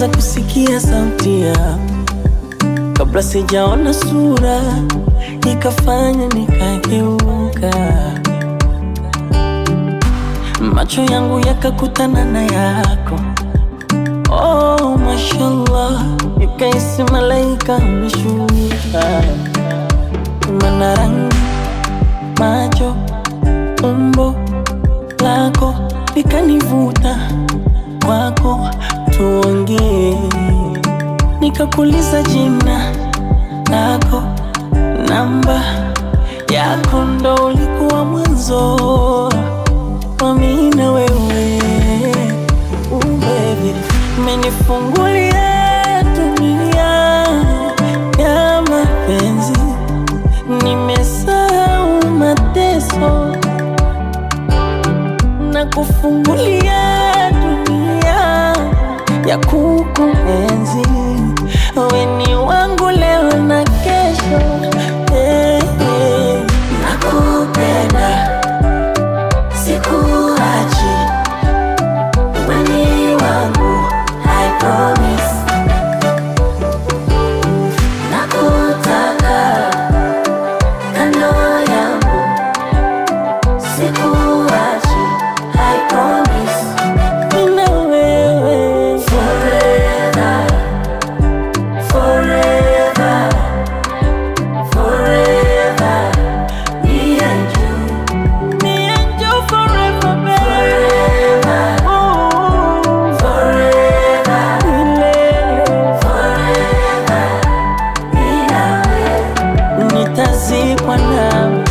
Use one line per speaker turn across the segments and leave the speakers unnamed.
nilianza kusikia sauti yako kabla sijaona sura, ikafanya nikageuka, macho yangu yakakutana na yako. Oh, mashallah, nikaisi malaika ameshuka, mana rangi, macho, umbo lako likanivuta kwako, tuongee nikakuliza jina lako, namba yako, ndo ulikuwa mwanzo wa mimi na wewe. Uh, baby, umenifungulia dunia ya mapenzi, nimesahau mateso na kufungulia dunia ya kukuenzi. Wewe ni wangu leo na kesho, eh, eh. Nakupenda, sikuachi, wewe ni wangu, I promise. Nakutaka kando yangu, sikuachi, I promise. Mimi na wewe forever, forever, forever. Me and you, me and you forever, baby. Ooh, forever, milele. Mimi na wewe nitazikwa nawe.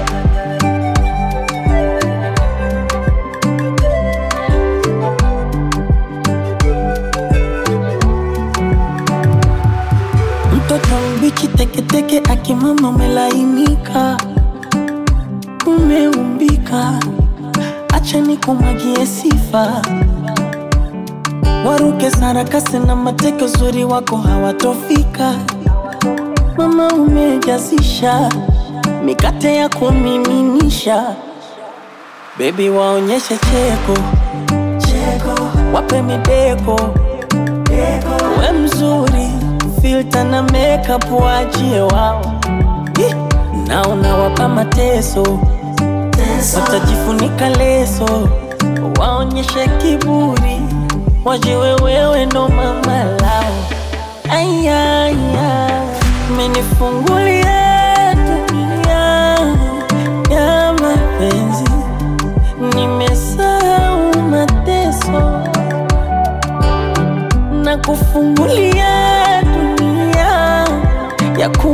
Mtoto mbichi teketeke, akimama umelainika, umeumbika, acha nikumwagie sifa. Waruke sarakasi na mateke, uzuri wako hawatofika. Mama umejazisha mikate ya kumiminisha, bebi waonyeshe cheko cheko, wape mideko we mzuri, filter na makeup waachie wao, Ih, na unawapa mateso, watajifunika leso, waonyeshe kiburi, wajiwe wewe ndo mama lao. Ayaya, umenifungulia dunia ya mapenzi, nimesahau mateso na kufungulia dunia ya ku